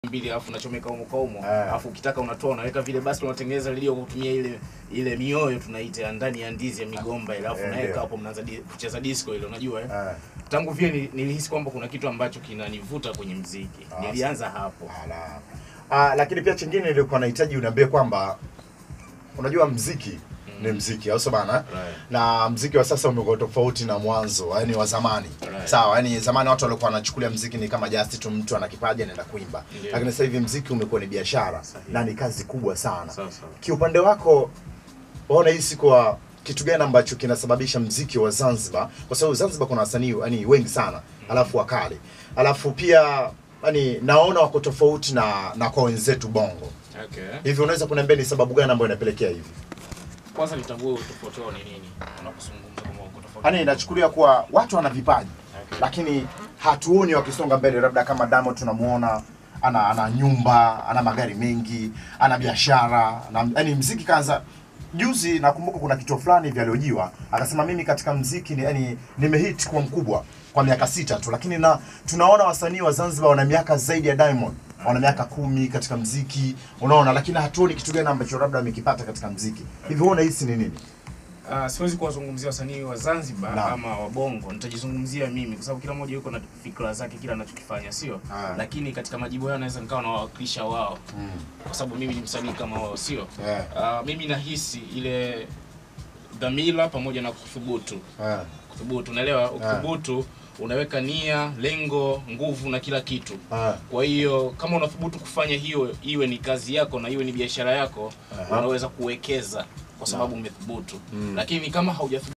mbili alafu unachomeka humo kwa humo Eh. alafu ukitaka unatoa unaweka vile basi unatengeneza lilio kwa kutumia ile ile mioyo tunaita ya ndani ya ndizi ya migomba ile alafu Eh, unaweka ndio. hapo mnaanza di- kucheza disco ile unajua eh? Eh. tangu vile nili- nilihisi kwamba kuna kitu ambacho kinanivuta kwenye mziki Ah, nilianza hapo Ala. Ah, lakini pia chingine nilikuwa nahitaji uniambie kwamba unajua mziki ni mziki au sio bana? Right. Na mziki wa sasa umekuwa tofauti na mwanzo, yani wa zamani. Right. Sawa, yani zamani watu walikuwa wanachukulia mziki ni kama just tu mtu ana kipaji anaenda kuimba. Ndio. Lakini sasa hivi mziki umekuwa ni biashara Sahihi. na ni kazi kubwa sana. Sawa, sawa. Kiupande wako waona hisi kwa kitu gani ambacho kinasababisha mziki wa Zanzibar, kwa sababu Zanzibar kuna wasanii yani wengi sana, alafu wakali, alafu pia yani naona wako tofauti na na kwa wenzetu Bongo. okay. Hivi unaweza kuniambia ni sababu gani ambayo inapelekea hivi? kwanza nitambue utofauti wao ni nini unapozungumza kama uko tofauti Yaani inachukulia kuwa watu wana vipaji Okay. lakini hatuoni wakisonga mbele, labda kama Diamond tunamuona ana ana nyumba, ana magari mengi, ana biashara, na yani mziki kaanza juzi nakumbuka kuna kituo fulani hivi aliojiwa akasema mimi katika mziki ni yani nimehit kuwa mkubwa kwa miaka sita tu, lakini na tunaona wasanii wa Zanzibar wana miaka zaidi ya Diamond, wana miaka kumi katika mziki, unaona, lakini hatuoni kitu gani ambacho labda amekipata katika mziki. Hivi wewe unahisi ni nini? Uh, siwezi kuwazungumzia wasanii wa Zanzibar Naam. ama wa Bongo, nitajizungumzia mimi kwa sababu kila mmoja yuko na fikra zake kila anachokifanya, sio? Ah. Lakini katika majibu yao naweza nikawa nawakilisha wao kwa sababu mimi ni msanii kama wao, sio? Yeah. Uh, mimi nahisi ile dhamira pamoja na kuthubutu. Eh. Kuthubutu, unaelewa? Ukithubutu unaweka nia, lengo, nguvu na kila kitu. Eh. Kwa hiyo kama unathubutu kufanya hiyo, iwe ni kazi yako na iwe ni biashara yako, Aha. unaweza kuwekeza kwa sababu umethubutu. Lakini kama haujathubutu